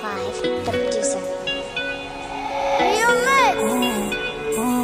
Clive, the producer. Real mix.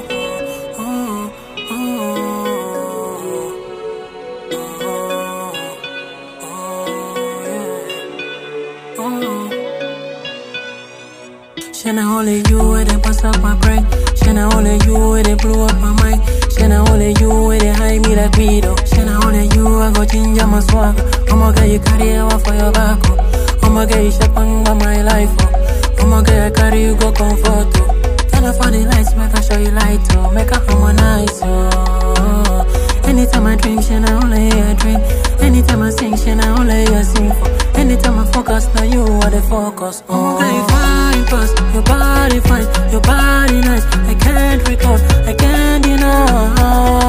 Shana only you where they bust up my brain. Shana only you where they blow up my mind. Shana only you where they hide me like weed. oh. Shana only you I go ginger my swagger. I'ma get you carry over for your back. Oh. I'ma get you shape under my life. Oh. I'ma get you carry you go comfort. Oh. Tell her for the lights, make her show you light. Oh. Make her harmonize. Oh. Anytime I drink, Shana only I drink. Anytime I sing, Shana only I sing for. Anytime I focus, now you are the focus. Oh, okay, fine, pass. Your body fine, your body nice. I can't recall, I can't deny.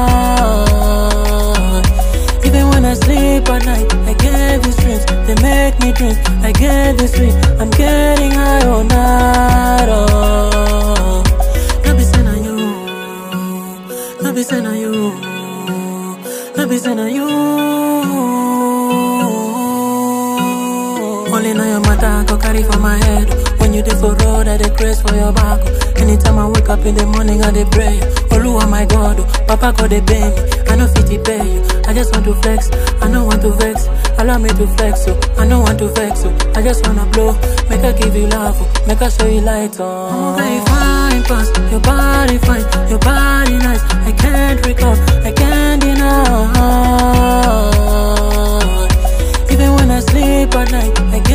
Even when I sleep at night, I get these dreams. They make me dream. I get this sweet. I'm getting high all night. Oh, no be saying on you, no be saying on you, no be saying on you. Only know your matter I go carry for my head. When you dey for road, I dey grace for your back. Anytime I wake up in the morning, I dey pray. Oluwa my God, oh, Papa God dey pay me. I no fit to pay you. I just want to flex. I no want to vex. Allow me to flex, oh. I no want to vex, oh. I just wanna blow. Make I give you love, oh. Make I show you light, oh. Okay, fine, pass. Your body fine, your body nice. I can't recall, I can't deny. Even when I sleep at night, I